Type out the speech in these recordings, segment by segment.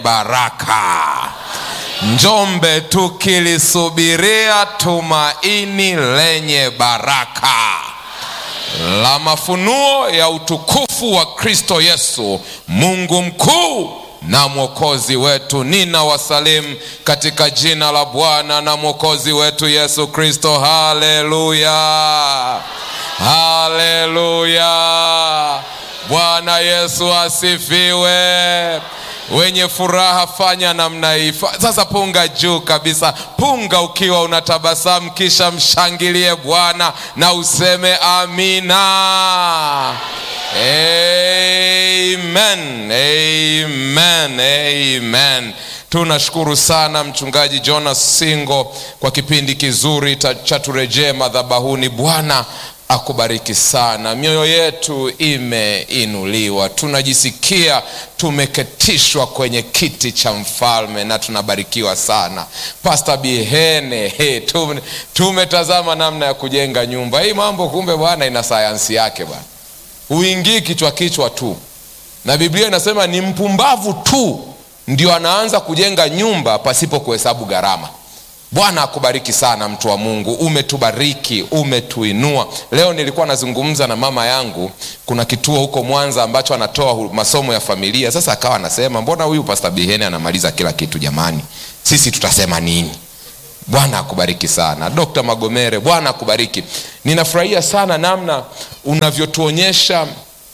baraka. Njombe tukilisubiria tumaini lenye baraka la mafunuo ya utukufu wa Kristo Yesu, Mungu mkuu na mwokozi wetu. Nina wasalimu katika jina la Bwana na mwokozi wetu Yesu Kristo. Haleluya, haleluya! Bwana Yesu asifiwe. Wenye furaha fanya namna hii sasa, punga juu kabisa, punga ukiwa unatabasamu, kisha mshangilie Bwana na useme amina. Amen, amen, amen. Tunashukuru sana Mchungaji Jonas Singo kwa kipindi kizuri cha turejee madhabahuni. Bwana akubariki sana. Mioyo yetu imeinuliwa, tunajisikia tumeketishwa kwenye kiti cha mfalme na tunabarikiwa sana. Pastor Bihene, hey, tume, tumetazama namna ya kujenga nyumba hii. Mambo kumbe bwana ina sayansi yake bwana, huingii kichwa kichwa tu, na Biblia inasema ni mpumbavu tu ndio anaanza kujenga nyumba pasipo kuhesabu gharama. Bwana akubariki sana mtu wa Mungu, umetubariki, umetuinua. Leo nilikuwa nazungumza na mama yangu, kuna kituo huko Mwanza ambacho anatoa masomo ya familia. Sasa akawa anasema mbona huyu Pastor Bihene anamaliza kila kitu jamani, sisi tutasema nini? Bwana akubariki sana Dr. Magomere, Bwana akubariki. Ninafurahia sana namna unavyotuonyesha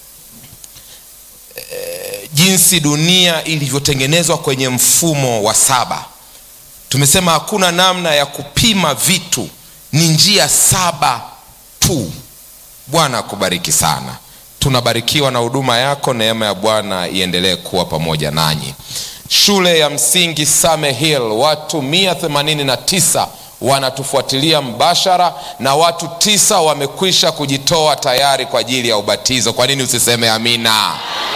eh, jinsi dunia ilivyotengenezwa kwenye mfumo wa saba. Tumesema hakuna namna ya kupima vitu, ni njia saba tu. Bwana akubariki sana, tunabarikiwa na huduma yako. Neema ya Bwana iendelee kuwa pamoja nanyi. Shule ya msingi Same Hill, watu mia themanini na tisa wanatufuatilia mbashara na watu tisa wamekwisha kujitoa tayari kwa ajili ya ubatizo. Kwa nini usiseme amina?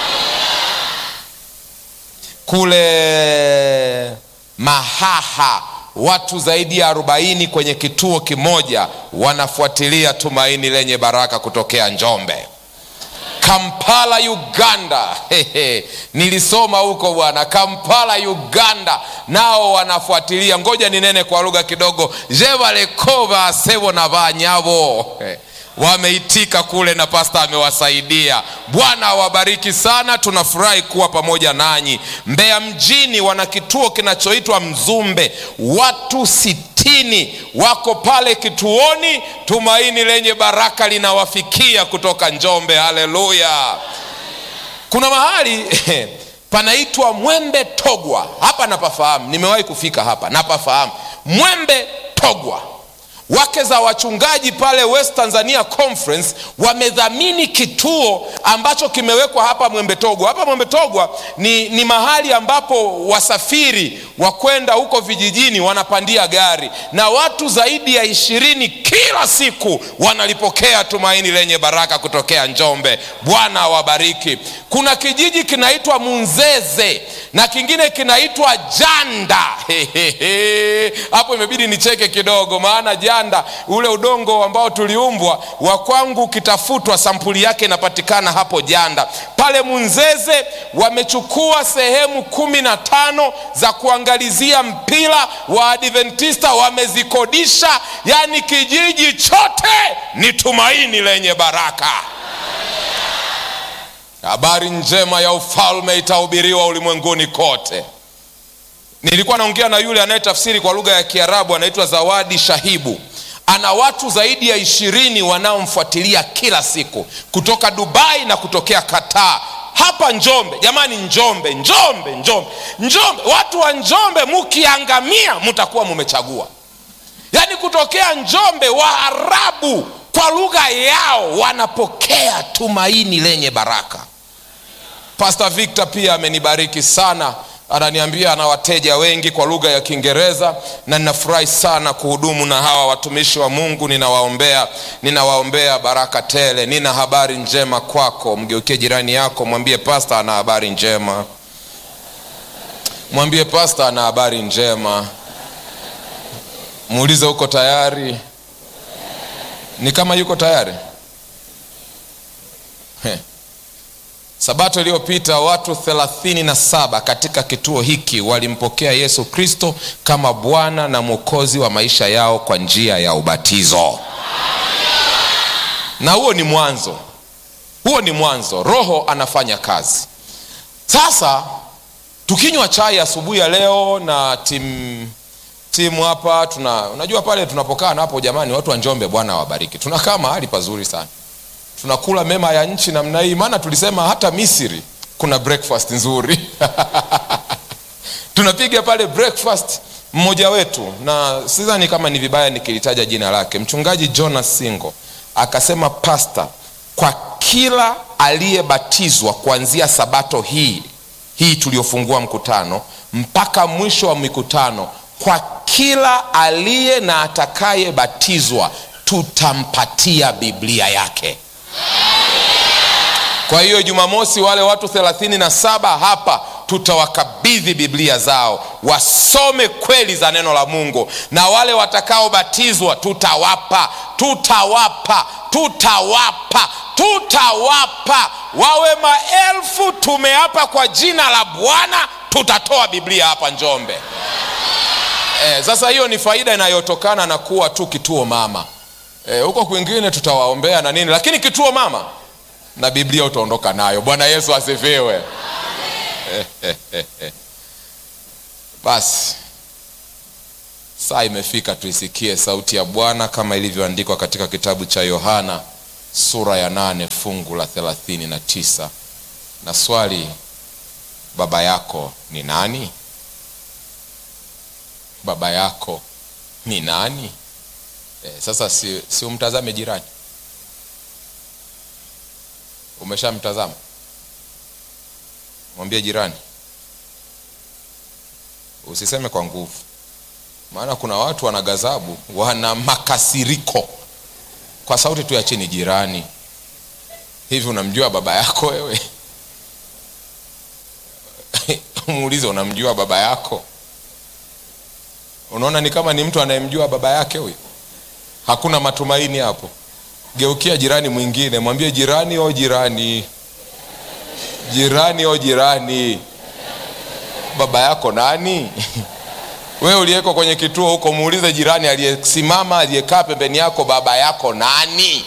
Kule Mahaha watu zaidi ya arobaini kwenye kituo kimoja wanafuatilia tumaini lenye baraka kutokea Njombe. Kampala Uganda, hehe, nilisoma huko bwana. Kampala Uganda nao wanafuatilia. Ngoja ninene kwa lugha kidogo. jevalekova sevo na vanyavo wameitika kule na pasta amewasaidia. Bwana awabariki sana, tunafurahi kuwa pamoja nanyi. Mbeya mjini wana kituo kinachoitwa Mzumbe, watu sitini wako pale kituoni. Tumaini lenye baraka linawafikia kutoka Njombe. Haleluya! Kuna mahali panaitwa Mwembe Togwa, hapa napafahamu, nimewahi kufika hapa, napafahamu Mwembe Togwa wake za wachungaji pale West Tanzania Conference wamedhamini kituo ambacho kimewekwa hapa Mwembe Togwa. Hapa Mwembe Togwa ni, ni mahali ambapo wasafiri wa kwenda huko vijijini wanapandia gari na watu zaidi ya ishirini kila siku wanalipokea tumaini lenye baraka kutokea Njombe. Bwana awabariki. Kuna kijiji kinaitwa Munzeze na kingine kinaitwa Janda. Hapo imebidi nicheke kidogo, maana janda ule udongo ambao tuliumbwa wa kwangu ukitafutwa sampuli yake inapatikana hapo Janda. Pale Munzeze wamechukua sehemu kumi na tano za kuangalizia mpira wa Adventista wamezikodisha, yaani kijiji chote ni tumaini lenye baraka. Habari njema ya ufalme itahubiriwa ulimwenguni kote. Nilikuwa naongea na yule anayetafsiri kwa lugha ya Kiarabu, anaitwa Zawadi Shahibu. Ana watu zaidi ya ishirini wanaomfuatilia kila siku kutoka Dubai na kutokea Qatar hapa Njombe. Jamani, Njombe, Njombe, Njombe, Njombe! Watu wa Njombe mukiangamia, mutakuwa mumechagua. Yaani kutokea Njombe, Waarabu kwa lugha yao wanapokea tumaini lenye baraka. Pastor Victor pia amenibariki sana ananiambia ana wateja wengi kwa lugha ya Kiingereza, na ninafurahi sana kuhudumu na hawa watumishi wa Mungu. Ninawaombea, ninawaombea baraka tele. Nina habari njema kwako. Mgeukie jirani yako, mwambie pasta ana habari njema. Mwambie pasta ana habari njema. Muulize uko tayari? Ni kama yuko tayari He. sabato iliyopita watu thelathini na saba katika kituo hiki walimpokea yesu kristo kama bwana na mwokozi wa maisha yao kwa njia ya ubatizo na huo ni mwanzo huo ni mwanzo roho anafanya kazi sasa tukinywa chai asubuhi ya leo na timu timu hapa tuna unajua pale tunapokaa na hapo jamani watu wa njombe bwana wabariki tunakaa mahali pazuri sana tunakula mema ya nchi namna hii maana tulisema hata misri kuna breakfast nzuri tunapiga pale breakfast mmoja wetu na sidhani kama ni vibaya nikilitaja jina lake mchungaji jonas singo akasema pasta kwa kila aliyebatizwa kuanzia sabato hii hii tuliyofungua mkutano mpaka mwisho wa mikutano kwa kila aliye na atakayebatizwa tutampatia biblia yake kwa hiyo jumamosi wale watu thelathini na saba hapa tutawakabidhi biblia zao wasome kweli za neno la mungu na wale watakaobatizwa tutawapa tutawapa tutawapa tutawapa wawe maelfu tumeapa kwa jina la bwana tutatoa biblia hapa njombe e, sasa hiyo ni faida inayotokana na kuwa tu kituo mama huko e, kwingine tutawaombea na nini lakini kituo mama na biblia utaondoka nayo bwana yesu asifiwe basi saa imefika tuisikie sauti ya bwana kama ilivyoandikwa katika kitabu cha yohana sura ya nane fungu la thelathini na tisa na swali baba yako ni nani baba yako ni nani e, sasa si, si umtazame jirani umeshamtazama mwambie jirani usiseme kwa nguvu maana kuna watu wana ghadhabu wana makasiriko kwa sauti tu ya chini jirani hivi unamjua baba yako wewe muulize unamjua baba yako unaona ni kama ni mtu anayemjua baba yake huyu hakuna matumaini hapo geukia jirani mwingine mwambie jirani o jirani jirani o jirani baba yako nani wewe uliyeko kwenye kituo huko muulize jirani aliyesimama aliyekaa pembeni yako baba yako nani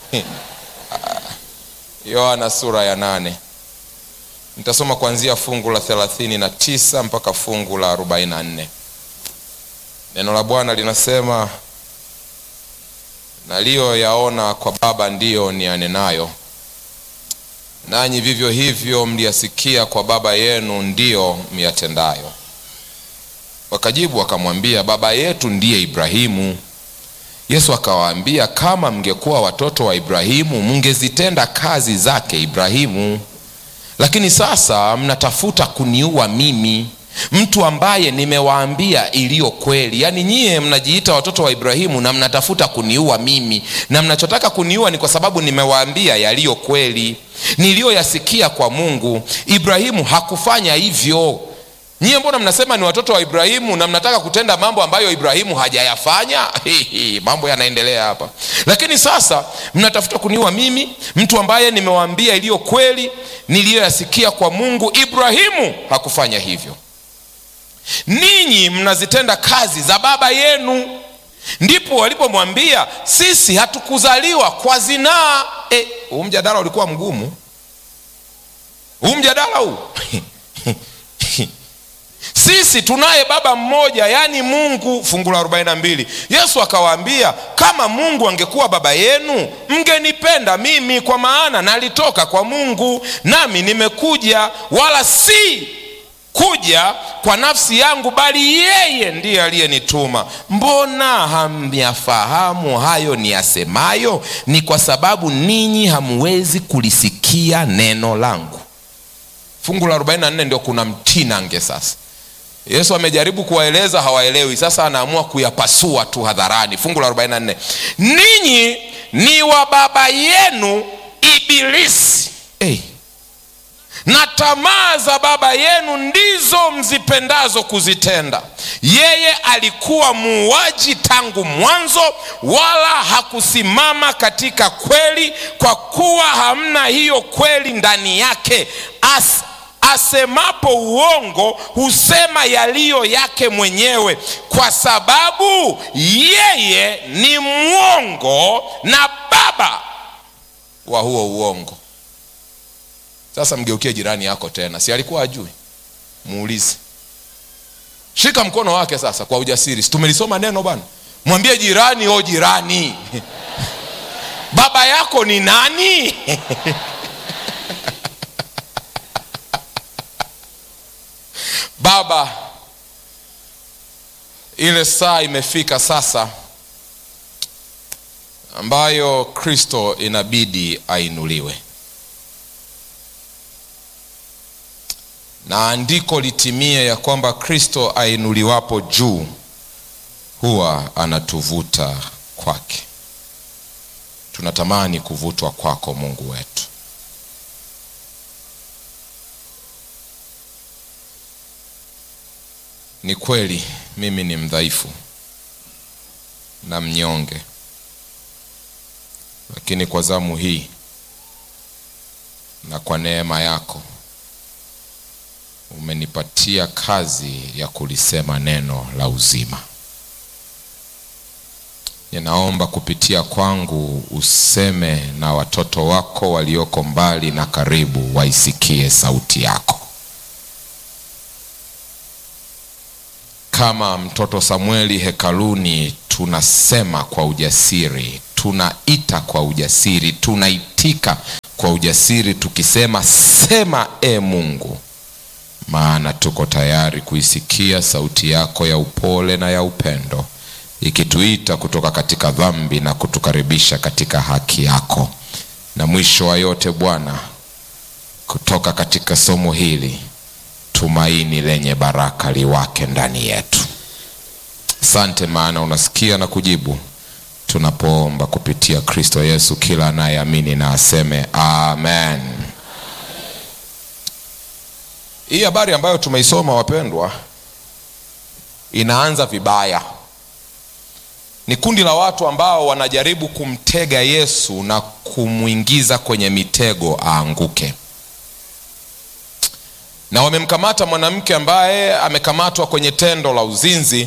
yohana sura ya nane nitasoma kuanzia fungu la thelathini na tisa mpaka fungu la arobaini na nne neno la bwana linasema naliyoyaona kwa baba ndiyo nianenayo nanyi vivyo hivyo mliyasikia kwa baba yenu ndiyo myatendayo wakajibu wakamwambia baba yetu ndiye ibrahimu yesu akawaambia kama mngekuwa watoto wa ibrahimu mngezitenda kazi zake ibrahimu lakini sasa mnatafuta kuniua mimi mtu ambaye nimewaambia iliyo kweli yaani nyie mnajiita watoto wa ibrahimu na mnatafuta kuniua mimi na mnachotaka kuniua ni kwa sababu nimewaambia yaliyo kweli niliyoyasikia kwa mungu ibrahimu hakufanya hivyo nyie mbona mnasema ni watoto wa ibrahimu na mnataka kutenda mambo ambayo ibrahimu hajayafanya mambo yanaendelea hapa lakini sasa mnatafuta kuniua mimi mtu ambaye nimewaambia iliyo kweli niliyoyasikia kwa mungu ibrahimu hakufanya hivyo ninyi mnazitenda kazi za baba yenu ndipo walipomwambia sisi hatukuzaliwa kwa zinaa e, huu mjadala ulikuwa mgumu huu mjadala huu sisi tunaye baba mmoja yaani mungu fungu la 42 yesu akawaambia kama mungu angekuwa baba yenu mngenipenda mimi kwa maana nalitoka kwa mungu nami nimekuja wala si kuja kwa nafsi yangu bali yeye ndiye aliyenituma mbona hamyafahamu hayo niyasemayo ni kwa sababu ninyi hamwezi kulisikia neno langu fungu la 44 ndio kuna mtinange sasa yesu amejaribu kuwaeleza hawaelewi sasa anaamua kuyapasua tu hadharani fungu la 44 ninyi ni wa baba yenu ibilisi hey. na tamaa za baba yenu ndizo mzipendazo kuzitenda. Yeye alikuwa muuaji tangu mwanzo, wala hakusimama katika kweli, kwa kuwa hamna hiyo kweli ndani yake. As, asemapo uongo husema yaliyo yake mwenyewe, kwa sababu yeye ni mwongo na baba wa huo uongo. Sasa mgeukie jirani yako tena, si alikuwa ajui? Muulize, shika mkono wake sasa kwa ujasiri. Si tumelisoma neno bwana? Mwambie jirani, o jirani, baba yako ni nani? Baba, ile saa imefika sasa ambayo Kristo inabidi ainuliwe na andiko litimie ya kwamba Kristo ainuliwapo juu huwa anatuvuta kwake. Tunatamani kuvutwa kwako, Mungu wetu. Ni kweli mimi ni mdhaifu na mnyonge, lakini kwa zamu hii na kwa neema yako umenipatia kazi ya kulisema neno la uzima. Ninaomba kupitia kwangu useme na watoto wako walioko mbali na karibu, waisikie sauti yako. Kama mtoto Samueli hekaluni, tunasema kwa ujasiri, tunaita kwa ujasiri, tunaitika kwa ujasiri, tukisema sema, e Mungu maana tuko tayari kuisikia sauti yako ya upole na ya upendo ikituita kutoka katika dhambi na kutukaribisha katika haki yako. Na mwisho wa yote Bwana, kutoka katika somo hili tumaini lenye baraka liwake ndani yetu. Asante, maana unasikia na kujibu tunapoomba kupitia Kristo Yesu. Kila anayeamini na aseme amen. Hii habari ambayo tumeisoma wapendwa, inaanza vibaya. Ni kundi la watu ambao wanajaribu kumtega Yesu na kumwingiza kwenye mitego aanguke, na wamemkamata mwanamke ambaye amekamatwa kwenye tendo la uzinzi,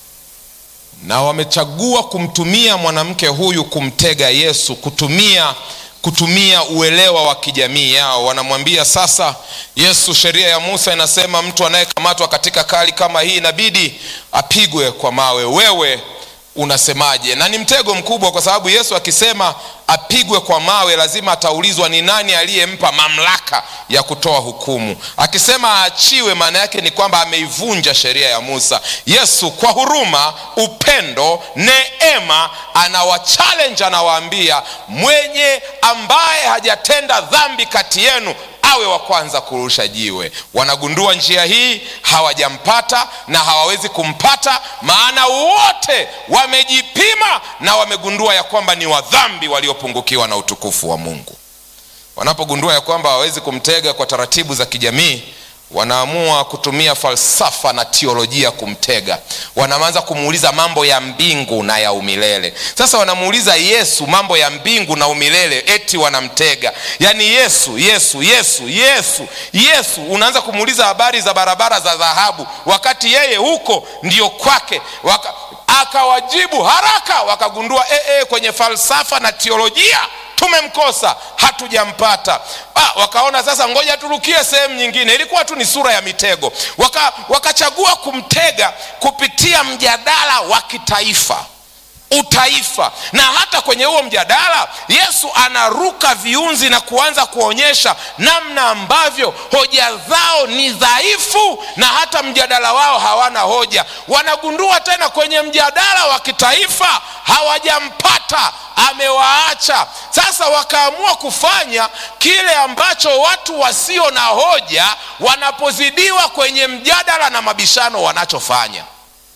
na wamechagua kumtumia mwanamke huyu kumtega Yesu, kutumia kutumia uelewa wa kijamii yao. Wanamwambia sasa, Yesu, sheria ya Musa inasema mtu anayekamatwa katika kali kama hii inabidi apigwe kwa mawe. Wewe unasemaje? Na ni mtego mkubwa, kwa sababu Yesu akisema apigwe kwa mawe, lazima ataulizwa ni nani aliyempa mamlaka ya kutoa hukumu. Akisema aachiwe, maana yake ni kwamba ameivunja sheria ya Musa. Yesu kwa huruma, upendo, neema, anawachallenge, anawaambia mwenye ambaye hajatenda dhambi kati yenu awe wa kwanza kurusha jiwe. Wanagundua njia hii hawajampata na hawawezi kumpata, maana wote wamejipima na wamegundua ya kwamba ni wadhambi waliopungukiwa na utukufu wa Mungu. Wanapogundua ya kwamba hawawezi kumtega kwa taratibu za kijamii, wanaamua kutumia falsafa na teolojia kumtega. Wanaanza kumuuliza mambo ya mbingu na ya umilele. Sasa wanamuuliza Yesu mambo ya mbingu na umilele, eti wanamtega. Yaani Yesu, Yesu, Yesu, Yesu, Yesu, unaanza kumuuliza habari za barabara za dhahabu, wakati yeye huko ndio kwake Waka, akawajibu haraka, wakagundua e, e, kwenye falsafa na teolojia tumemkosa hatujampata. Ah, wakaona sasa, ngoja turukie sehemu nyingine. Ilikuwa tu ni sura ya mitego. Waka, wakachagua kumtega kupitia mjadala wa kitaifa utaifa na hata kwenye huo mjadala Yesu anaruka viunzi na kuanza kuonyesha namna ambavyo hoja zao ni dhaifu, na hata mjadala wao hawana hoja. Wanagundua tena kwenye mjadala wa kitaifa hawajampata, amewaacha. Sasa wakaamua kufanya kile ambacho watu wasio na hoja wanapozidiwa kwenye mjadala na mabishano wanachofanya.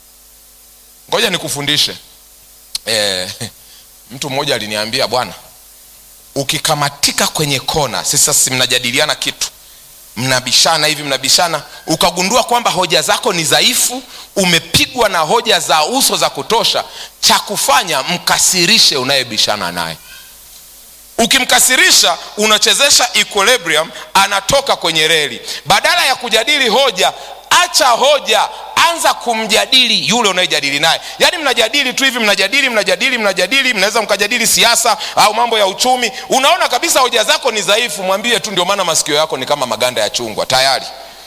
Ngoja nikufundishe. E, mtu mmoja aliniambia bwana, ukikamatika kwenye kona, sasa si mnajadiliana kitu, mnabishana hivi mnabishana ukagundua kwamba hoja zako ni dhaifu umepigwa na hoja za uso za kutosha cha kufanya mkasirishe unayebishana naye ukimkasirisha unachezesha equilibrium anatoka kwenye reli badala ya kujadili hoja acha hoja anza kumjadili yule unayejadili naye yaani mnajadili tu hivi mnajadili mnajadili mnajadili mnaweza mkajadili siasa au mambo ya uchumi unaona kabisa hoja zako ni dhaifu mwambie tu ndio maana masikio yako ni kama maganda ya chungwa tayari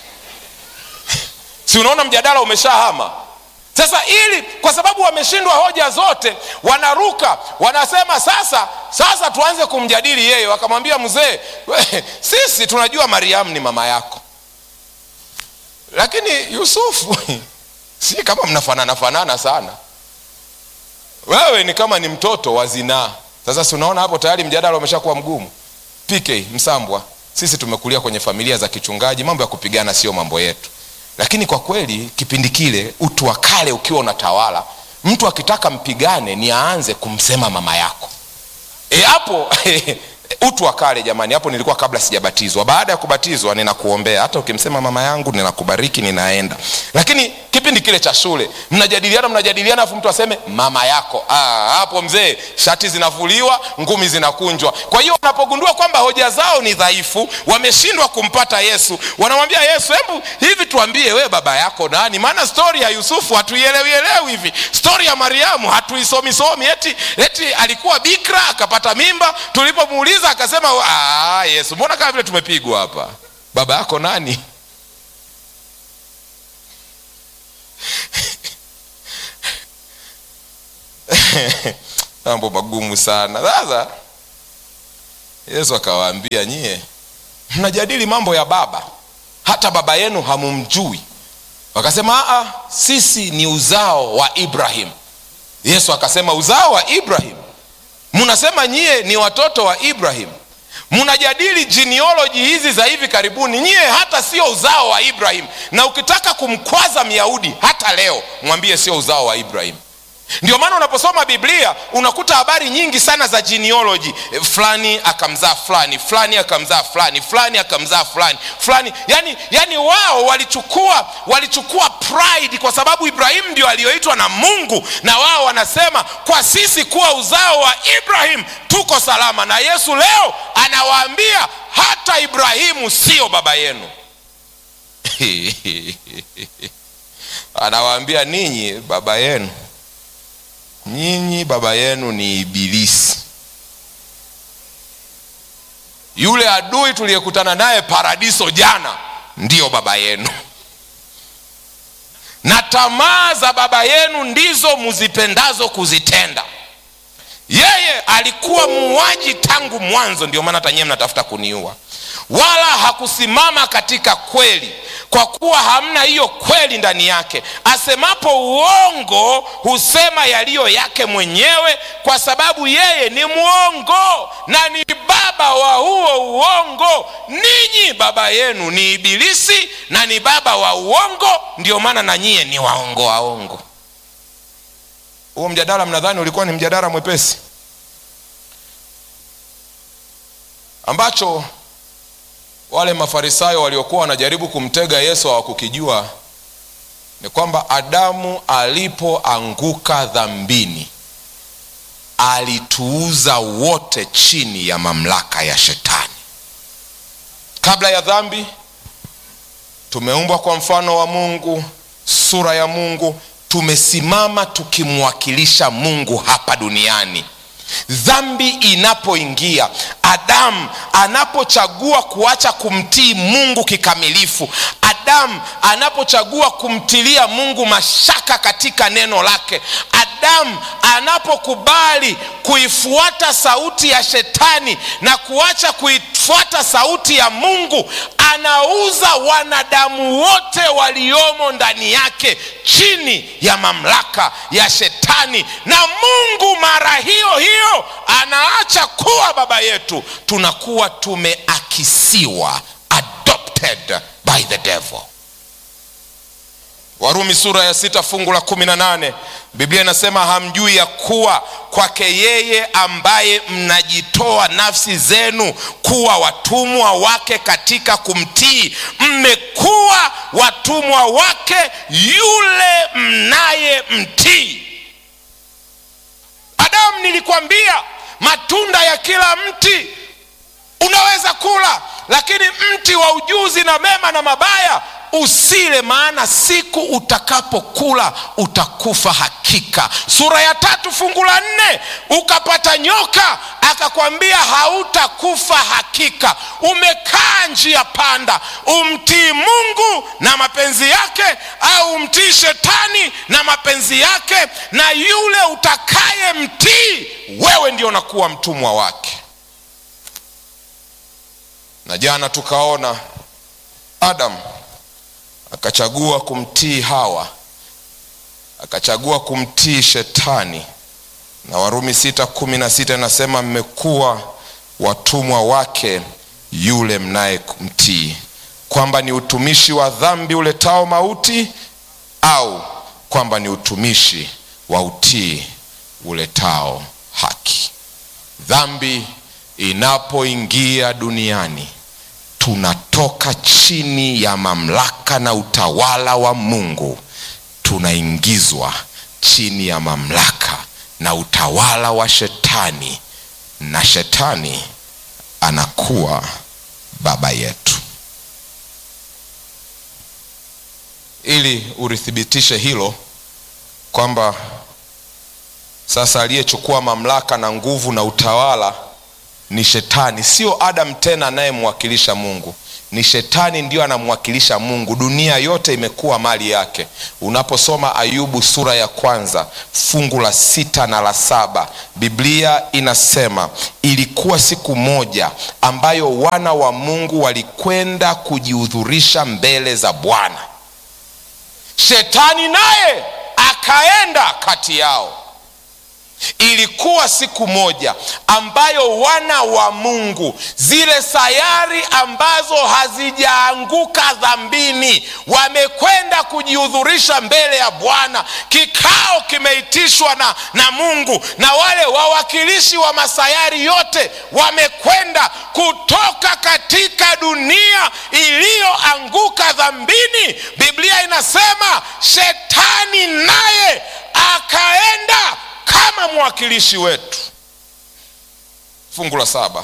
si unaona mjadala umeshahama sasa ili kwa sababu wameshindwa hoja zote wanaruka wanasema sasa sasa tuanze kumjadili yeye wakamwambia mzee sisi tunajua mariamu ni mama yako lakini yusufu si kama mnafanana fanana sana wewe ni kama ni mtoto wa zinaa sasa si unaona hapo tayari mjadala umeshakuwa mgumu pk msambwa sisi tumekulia kwenye familia za kichungaji mambo ya kupigana sio mambo yetu lakini kwa kweli kipindi kile utu wa kale ukiwa unatawala mtu akitaka mpigane ni aanze kumsema mama yako e hapo utu wa kale jamani hapo nilikuwa kabla sijabatizwa baada ya kubatizwa ninakuombea hata ukimsema mama yangu ninakubariki ninaenda lakini kipindi kile cha shule mnajadiliana mnajadiliana afu mtu aseme mama yako ah, hapo mzee shati zinavuliwa ngumi zinakunjwa kwa hiyo wanapogundua kwamba hoja zao ni dhaifu wameshindwa kumpata yesu wanamwambia yesu hebu hivi tuambie we baba yako nani maana stori ya yusufu hatuielewielewi hivi stori ya mariamu hatuisomisomi eti, eti alikuwa bikra akapata mimba tulipomuuliza akasema "Ah, yesu mbona kama vile tumepigwa hapa baba yako nani mambo magumu sana sasa yesu akawaambia nyie mnajadili mambo ya baba hata baba yenu hamumjui wakasema "Aa, sisi ni uzao wa ibrahim yesu akasema uzao wa ibrahim mnasema nyie ni watoto wa ibrahim mnajadili genealogy hizi za hivi karibuni nyie hata sio uzao wa ibrahim na ukitaka kumkwaza myahudi hata leo mwambie sio uzao wa ibrahim ndio maana unaposoma biblia unakuta habari nyingi sana za genealogy E, fulani akamzaa fulani fulani akamzaa fulani fulani akamzaa fulani fulani yani, yani wao walichukua walichukua pride kwa sababu ibrahimu ndio aliyoitwa na mungu na wao wanasema kwa sisi kuwa uzao wa ibrahim tuko salama na yesu leo anawaambia hata ibrahimu sio baba yenu anawaambia ninyi baba yenu nyinyi baba yenu ni ibilisi yule adui tuliyekutana naye paradiso jana ndiyo baba yenu na tamaa za baba yenu ndizo muzipendazo kuzitenda yeye alikuwa muuaji tangu mwanzo ndio maana hata nyewe mnatafuta kuniua wala hakusimama katika kweli kwa kuwa hamna hiyo kweli ndani yake asemapo uongo husema yaliyo yake mwenyewe kwa sababu yeye ni mwongo na ni baba wa huo uongo ninyi baba yenu ni ibilisi na ni baba wa uongo ndio maana na nyie ni waongo waongo huo mjadala mnadhani ulikuwa ni mjadala mwepesi ambacho wale mafarisayo waliokuwa wanajaribu kumtega yesu hawakukijua ni kwamba adamu alipoanguka dhambini alituuza wote chini ya mamlaka ya shetani kabla ya dhambi tumeumbwa kwa mfano wa mungu sura ya mungu tumesimama tukimwakilisha mungu hapa duniani dhambi inapoingia adamu anapochagua kuacha kumtii mungu kikamilifu adamu anapochagua kumtilia mungu mashaka katika neno lake adamu anapokubali kuifuata sauti ya shetani na kuacha kuifuata sauti ya mungu anauza wanadamu wote waliomo ndani yake chini ya mamlaka ya shetani na mungu mara hiyo hiyo anaacha kuwa baba yetu tunakuwa tumeakisiwa adopted by the devil warumi sura ya sita fungu la kumi na nane biblia inasema hamjui ya kuwa kwake yeye ambaye mnajitoa nafsi zenu kuwa watumwa wake katika kumtii mmekuwa watumwa wake yule mnaye mtii adamu nilikwambia matunda ya kila mti unaweza kula lakini mti wa ujuzi na mema na mabaya usile maana siku utakapokula utakufa hakika sura ya tatu fungu la nne ukapata nyoka akakwambia hautakufa hakika umekaa njia panda umtii mungu na mapenzi yake au umtii shetani na mapenzi yake na yule utakaye mtii wewe ndio unakuwa mtumwa wake na jana tukaona adam akachagua kumtii hawa akachagua kumtii shetani na warumi sita kumi na sita inasema mmekuwa watumwa wake yule mnayemtii kwamba ni utumishi wa dhambi uletao mauti au kwamba ni utumishi wa utii uletao haki dhambi inapoingia duniani tunatoka chini ya mamlaka na utawala wa mungu tunaingizwa chini ya mamlaka na utawala wa shetani na shetani anakuwa baba yetu ili ulithibitishe hilo kwamba sasa aliyechukua mamlaka na nguvu na utawala ni shetani sio adam tena anayemwakilisha mungu ni shetani ndio anamwakilisha mungu dunia yote imekuwa mali yake unaposoma ayubu sura ya kwanza fungu la sita na la saba biblia inasema ilikuwa siku moja ambayo wana wa mungu walikwenda kujihudhurisha mbele za bwana shetani naye akaenda kati yao ilikuwa siku moja ambayo wana wa mungu zile sayari ambazo hazijaanguka dhambini wamekwenda kujihudhurisha mbele ya bwana kikao kimeitishwa na, na mungu na wale wawakilishi wa masayari yote wamekwenda kutoka katika dunia iliyoanguka dhambini biblia inasema shetani naye akaenda kama mwakilishi wetu fungu la saba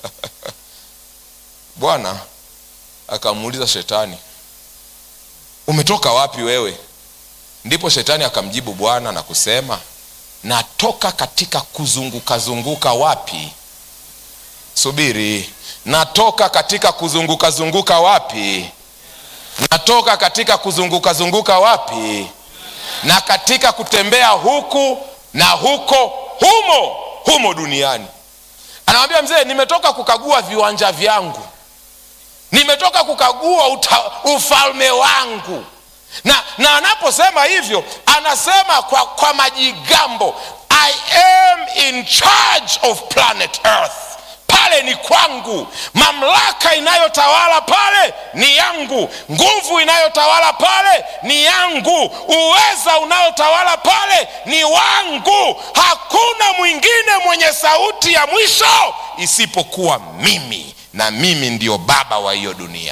bwana akamuuliza shetani umetoka wapi wewe ndipo shetani akamjibu bwana na kusema natoka katika kuzungukazunguka wapi subiri natoka katika kuzungukazunguka wapi natoka katika kuzungukazunguka wapi na katika kutembea huku na huko humo humo duniani anamwambia mzee nimetoka kukagua viwanja vyangu nimetoka kukagua uta, ufalme wangu na na anaposema hivyo anasema kwa, kwa majigambo i am in charge of planet earth pale ni kwangu mamlaka inayotawala pale ni yangu nguvu inayotawala pale ni yangu uweza unaotawala pale ni wangu hakuna mwingine mwenye sauti ya mwisho isipokuwa mimi na mimi ndio baba wa hiyo dunia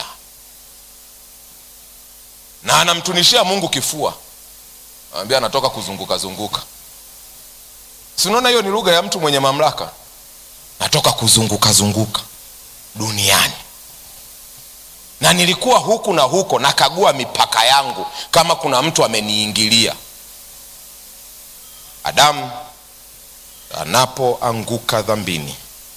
na anamtunishia mungu kifua anambia anatoka kuzunguka zunguka si unaona hiyo ni lugha ya mtu mwenye mamlaka natoka kuzunguka zunguka duniani na nilikuwa huku na huko nakagua mipaka yangu kama kuna mtu ameniingilia adamu anapoanguka dhambini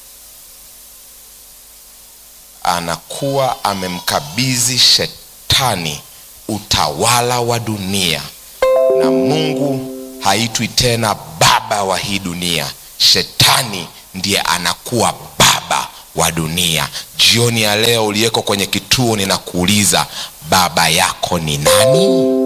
anakuwa amemkabidhi shetani utawala wa dunia na mungu haitwi tena baba wa hii dunia shetani ndiye anakuwa baba wa dunia jioni ya leo uliyeko kwenye kituo ninakuuliza baba yako ni nani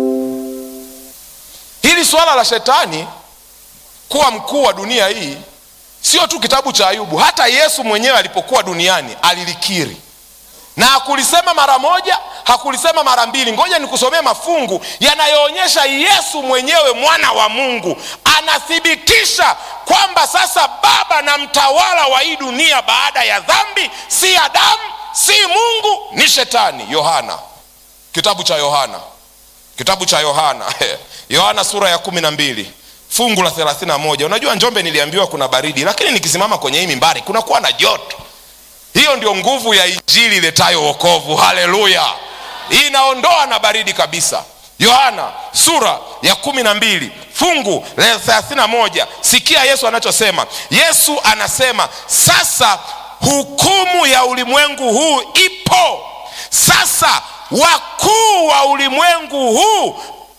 hili swala la shetani kuwa mkuu wa dunia hii sio tu kitabu cha ayubu hata yesu mwenyewe alipokuwa duniani alilikiri na hakulisema mara moja hakulisema mara mbili ngoja nikusomee mafungu yanayoonyesha yesu mwenyewe mwana wa mungu anathibitisha kwamba sasa baba na mtawala wa hii dunia baada ya dhambi si adamu si mungu ni shetani yohana kitabu cha yohana kitabu cha yohana yohana sura ya kumi na mbili fungu la thelathini na moja unajua njombe niliambiwa kuna baridi lakini nikisimama kwenye hii mimbari kunakuwa na joto hiyo ndio nguvu ya injili iletayo wokovu haleluya inaondoa na baridi kabisa yohana sura ya kumi na mbili fungu la thelathini na moja sikia yesu anachosema yesu anasema sasa hukumu ya ulimwengu huu ipo sasa wakuu wa ulimwengu huu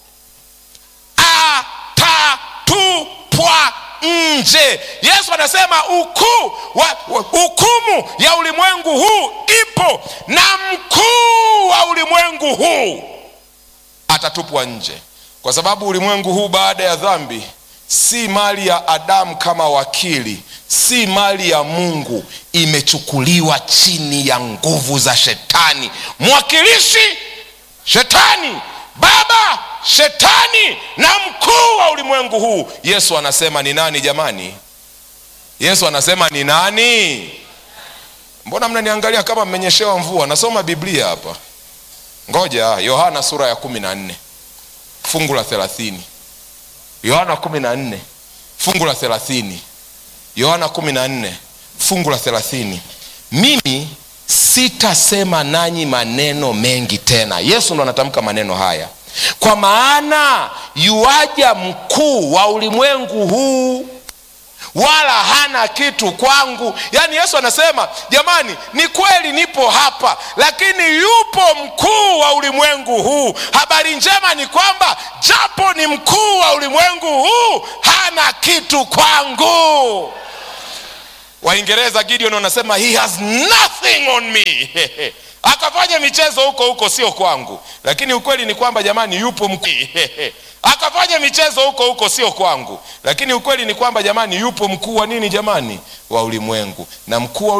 atatupwa nje yesu anasema ukuu wa, wa, hukumu ya ulimwengu huu ipo na mkuu wa ulimwengu huu atatupwa nje kwa sababu ulimwengu huu baada ya dhambi si mali ya adamu kama wakili si mali ya mungu imechukuliwa chini ya nguvu za shetani mwakilishi shetani baba shetani na mkuu wa ulimwengu huu yesu anasema ni nani jamani yesu anasema ni nani mbona mnaniangalia kama mmenyeshewa mvua nasoma biblia hapa ngoja yohana sura ya kumi na nne fungu la thelathini yohana kumi na nne fungu la thelathini yohana kumi na nne fungu la thelathini mimi sitasema nanyi maneno mengi tena yesu ndo anatamka maneno haya kwa maana yuaja mkuu wa ulimwengu huu wala hana kitu kwangu yaani yesu anasema jamani ni kweli nipo hapa lakini yupo mkuu wa ulimwengu huu habari njema ni kwamba japo ni mkuu wa ulimwengu huu hana kitu kwangu waingereza gideon wanasema he has nothing on me akafanya michezo huko huko sio kwangu lakini ukweli ni kwamba jamani yupo mkuu akafanya michezo huko huko sio kwangu lakini ukweli ni kwamba jamani yupo mkuu wa nini jamani wa ulimwengu na mkuu wa